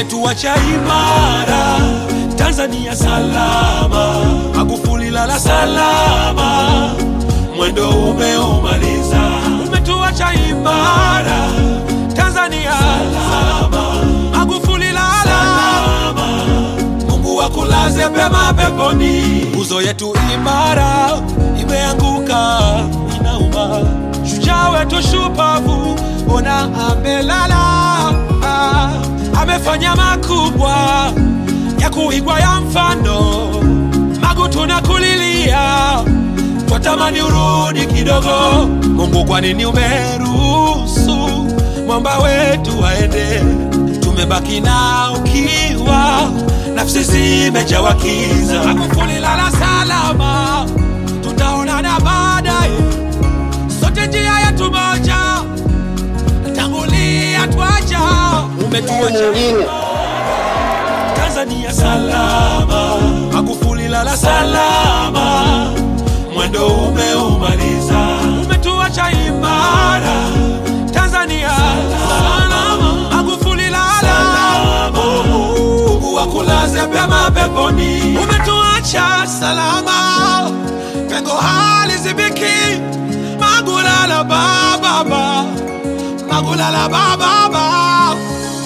umetuacha imara, Tanzania salama, Magufuli lala salama, mwendo umeumaliza, umetuacha imara, Tanzania salama, Magufuli lala salama, Mungu akulaze pema peponi. Nguzo yetu imara imeanguka, inauma. Shujaa wetu shupavu, ona amelala, ah, amefanya makubwa ya kuigwa ya mfano. Magu tunakulilia, twatamani urudi kidogo. Mungu, kwa nini umeruhusu mwamba wetu aende? Tumebaki na ukiwa, nafsi zimejawa kiza. Magufuli lala salama, tutaonana baadaye, sote njia yetu moja, tangulia twaja, umetuacha Tanzania salama, Magufuli lala salama, mwendo umeumaliza, umetuacha imara. Tanzania salama, Magufuli lala Mungu akulaze pema peponi, umetuacha salama, pengo halizibiki. Magulala bababa, Magulala bababa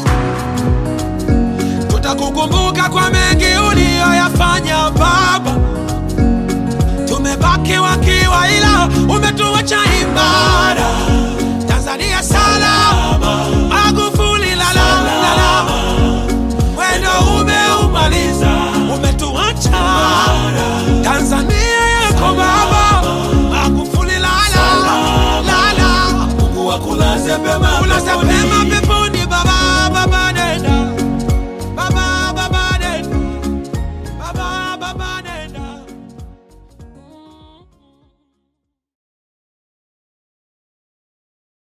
tutakukumbuka kwa mengi uliyoyafanya Baba. Tumebaki wakiwa, ila umetuacha imara. Tanzania salama, Magufuli lala lala, mwendo umeumaliza, umetuacha Tanzania yako Baba, Magufuli lala lala, Mungu akulaze pema, ulaze pema